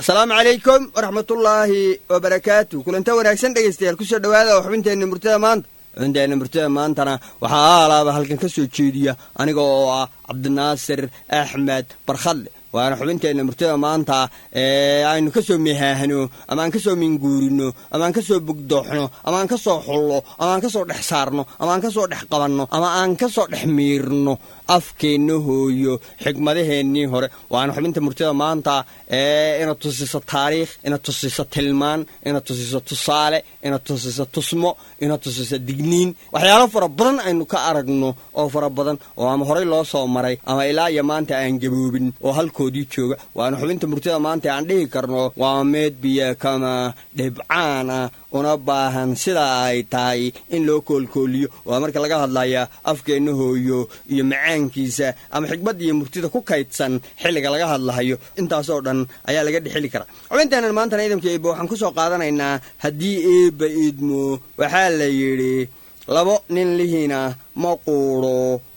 asalaamu calaykum waraxmatullaahi wabarakaatu kulanta wanaagsan dhegaystayaal kusoo dhowaada oo xubinteenna murtada maanta xubinteenna murtada maantana waxaa aalaaba halkan ka soo jeediya aniga oo ah cabdinaasir axmed barkhadle waana xubinteenna murtada maanta ee aynu ka soo mehaahno ama aan ka soo minguurino ama aan ka soo bugdooxno ama aan ka soo xullo ama aan ka soo dhex saarno ama aan ka soo dhex qabanno ama aan ka soo dhex miirno afkeenna hooyo xigmadaheennii hore waana xubinta murtada maanta ee ina tusiso taariikh ina tusiso tilmaan ina tusiso tusaale ina tusiso tusmo ina tusiso digniin waxyaalo fara badan aynu ka aragno oo fara badan oo ama horey loo soo maray ama ilaa iyo maanta aan gaboobin oo halkoodii jooga waana xubinta murtada maanta aan dhihi karno waa meed biyo kama dhibcaan ah una baahan sidaa ay tahay in loo koolkooliyo waa marka laga hadlaya afkeenna hooyo iyo macaankiisa ama xigmadda iyo murtida ku kaydsan xilliga laga hadlahayo intaasoo dhan ayaa laga dhexeli karaa xubinteennan maantana ciidamka eeba waxaan ku soo qaadanaynaa haddii eebba idmo waxaa la yidhi labo nin lihiina ma quudho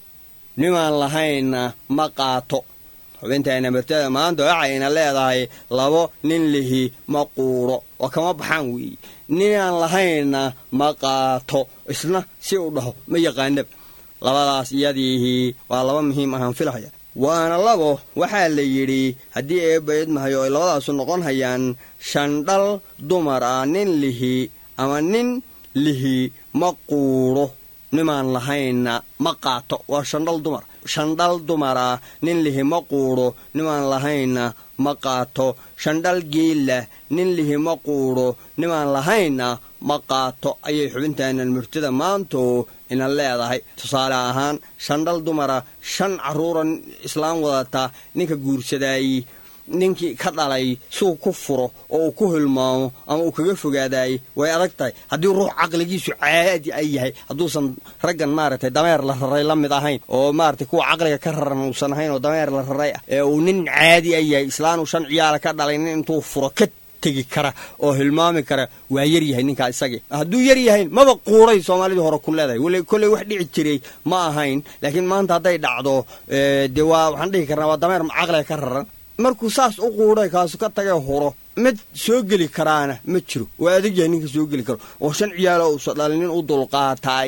nimaan lahaynna ma qaato xubinteenna murtada maanta waxayna leedahay labo nin lihi ma quudho oo kama baxaan weeye ninaan lahaynna ma qaato isna si u dhaho ma yaqaanaba labadaas iyadiihii waa laba muhiim ahaan filahaya waana labo waxaa la yidhi haddii eebba idmahayo ay labadaasu noqon hayaan shandhal dumar ah nin lihi ama nin lihi ma quudho nimaan lahaynna ma qaato waa shandhal dumar shandhal dumar ah nin lihi ma quudho nimaan lahaynna ma qaato shandhal geella nin lihi ma quudho nimaan lahaynna ma qaato ayay xubintaanan murtida maanto ina leedahay tusaale ahaan shandhal dumara shan carruura islaam wadata ninka guursadaayey ninkii ka dhalay suu ku furo oo uu ku hilmaamo ama uu kaga fogaadaayey way adag tahay haddii ruux caqligiisu caadi ay yahay hadduusan raggan maaragtay dameer la raray la mid ahayn oo maaragtay kuwa caqliga ka raran uusan ahayn oo dameer la raray ah ee uu nin caadi ay yahay islaanuu shan ciyaala ka dhalay nin intuu furo ka tegi kara oo hilmaami kara waa yar yahay ninkaa isagii hadduu yar yahayn maba quuray soomaalidii hore ku leedahay weli kolley wax dhici jiray ma ahayn laakiin maanta hadday dhacdo dee waa waxaan dhihi karnaa waa dameer caqliga ka raran markuu saas u quudhay kaasu ka tagay huro mid soo geli karaana ma jiro waa adag yahay ninka soo geli karo oo shan ciyaalo uusa dhalin nin u dulqaataay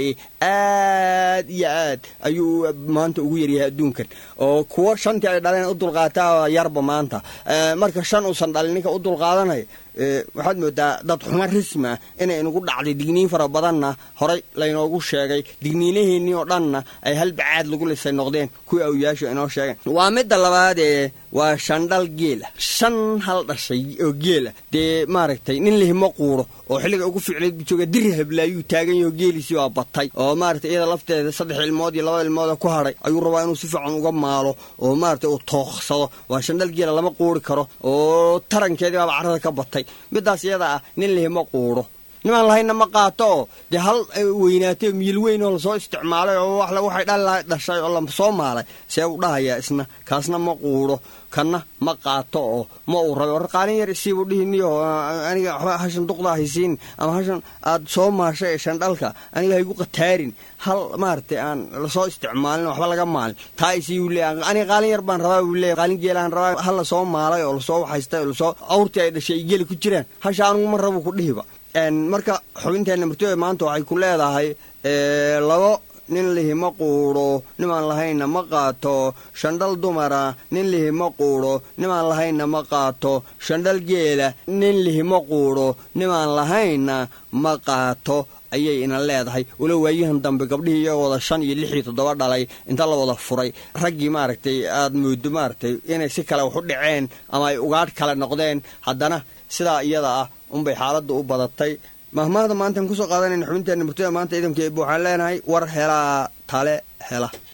aad iyo aad ayuu maanta ugu yaryahay adduunkan oo kuwo shantii ay dhaleen u dulqaataa yarba maanta marka shan uusan dhalin ninka u dulqaadanaya waxaad moodaa dad xumo rismi ah inay inagu dhacday digniin fara badanna horay laynoogu sheegay digniinaheennii oo dhanna ay halbacaad lagu lisay noqdeen kuwii awyaashu inoo sheegeen waa midda labaadee waa shandhal geela shan hal dhashay oo geela dee maaragtay nin lihima quuro oo xilliga ugu fiicnayd buu jooga diri hablaayuu taagan yaho geeliisii waa batay oo maaragtay iyada lafteeda saddex ilmood iyo laba ilmooda ku hadhay ayuu rabaa inuu si fiican uga maalo oo maaragtay uu tooqsado waa shandhal geela lama quuri karo oo tarankeedii baaba carrada ka batay middaas iyada ah nin lihima quudho nimaan lahaynna ma qaato oo dee hal weynaatay miyil weyn oo lasoo isticmaalay oo waxay dhal dhashay oo lasoo maalay see u dhahayaa isna kaasna ma quudho kanna ma qaato oo ma uu rabe war qaalin yar isiibuu dhihiniyo aniga waxba hashan duqda haysiin ama hashan aad soo maashay ee shandhalka aniga haygu qataarin hal maaragtay aan lasoo isticmaalin waxba laga maalin taa isiibuu leeya aniga qaalin yar baan rabaa buu leeya qaalin geelaan rabaa hal lasoo maalay oo lasoo waxaystay oo lasoo awrtii ay dhashay ay geli ku jiraan hasha anugu ma rabu ku dhihiba marka xubinteenna murtooda maanta waxay ku leedahay labo nin lihi ma quudho nimaan lahaynna ma qaato shandhal dumara nin lihi ma quudho nimaan lahaynna ma qaato shandhal geela nin lihi ma quudho nimaan lahaynna ma qaato ayay ina leedahay walo waayahan dambe gabdhihii iyagoo wada shan iyo lix iyo toddoba dhalay inta la wada furay raggii maaragtay aad moodo maaragtay inay si kale wax u dhaceen ama ay ugaadh kale noqdeen haddana sidaa iyada ah unbay xaaladda u badatay mahmaahda maantaan kusoo qaadanayna xubinteenna murtada maanta ciidanka eeba waxaan leenahay war helaa tale hela